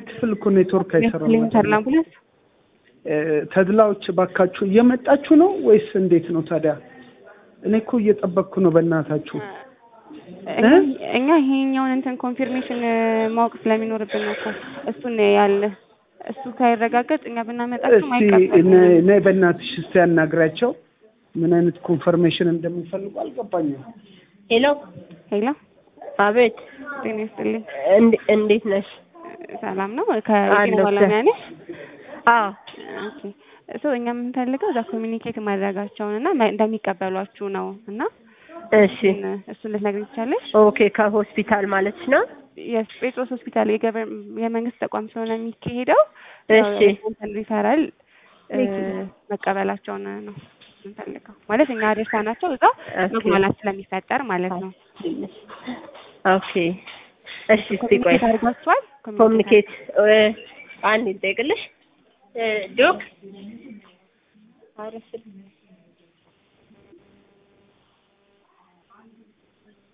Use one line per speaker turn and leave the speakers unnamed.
ክፍል እኮ ኔትወርክ አይሰራም።
ኢንተርና አምቡላንስ
እ፣ ተድላዎች ባካችሁ እየመጣችሁ ነው ወይስ እንዴት ነው ታዲያ? እኔ እኮ እየጠበቅኩ ነው በእናታችሁ።
እኛ- እኛ ይሄኛውን እንትን ኮንፊርሜሽን ማወቅ ስለሚኖርብን ነው እኮ እሱን ያለ እሱ ሳይረጋገጥ እኛ ብናመጣቸው
እስቲ
አይቀበልም።
ነ- ነይ በእናትሽ እስቲ ያናግራቸው ምን አይነት ኮንፈርሜሽን እንደሚፈልጉ አልገባኝም።
ሄሎ
ሄሎ
አቤት
ጤና ይስጥልኝ።
እንድ- እንዴት ነሽ?
ሰላም ነው? ከጤና
አለሁ።
ባለሙያ ነሽ?
አዎ
ኦኬ ሶ እኛ የምንፈልገው እዛ ኮሚኒኬት ማድረጋቸውን እና መ- እንደሚቀበሏችሁ ነው እና
እሺ
እሱን- እሱን ልትነግሪኝ ትችያለሽ?
ኦኬ ከሆስፒታል ማለት ነው
የጴጥሮስ ሆስፒታል የገቨር የመንግስት ተቋም ስለሆነ የሚካሄደው
እሺ
እንትን ሪፈራል እ፣ መቀበላቸውን ነው የምንፈልገው። ማለት እኛ አድርሳ ናቸው እዛ
ኦኬ
መግባላት ስለሚፈጠር ማለት ነው።
ኦኬ እሺ እስቲ ቆይ
ኮሚኒኬት አድርጓችኋል?
ኮሚኒኬት እ፣ አንድ ይጠይቅልሽ እ፣ ዶክ